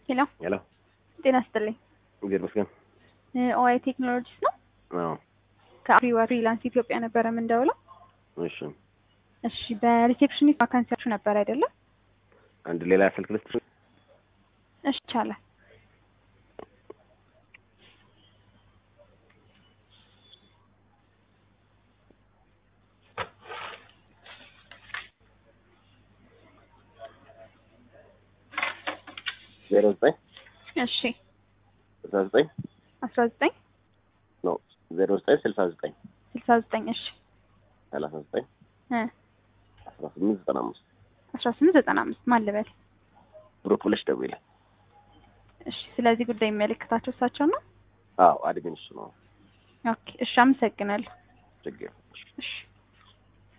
ሄሎ ሄሎ ጤና ይስጥልኝ። እግዚአብሔር ይመስገን። ኦአይ ቴክኖሎጂስ ነው። አዎ ከአፍሪዋ ፍሪላንስ ኢትዮጵያ ነበረ የምንደውለው። እሺ እሺ በሪሴፕሽኒስት ቫካንሲያችሁ ነበር አይደለም? አንድ ሌላ ስልክ ልስጥሽ? እሺ ይቻላል። ዜሮ ዘጠኝ እሺ ስልሳ ዘጠኝ አስራ ዘጠኝ ኖ ዜሮ ዘጠኝ ስልሳ ዘጠኝ ስልሳ ዘጠኝ እሺ ሰላሳ ዘጠኝ እ አስራ ስምንት ዘጠና አምስት አስራ ስምንት ዘጠና አምስት ማን ልበል? ብሩክ ብለሽ ደውይልኝ። እሺ ስለዚህ ጉዳይ የሚመለከታቸው እሳቸው ነው። አዎ አድሚን እሱ ነው። ኦኬ እሺ አመሰግናለሁ። ችግር እሺ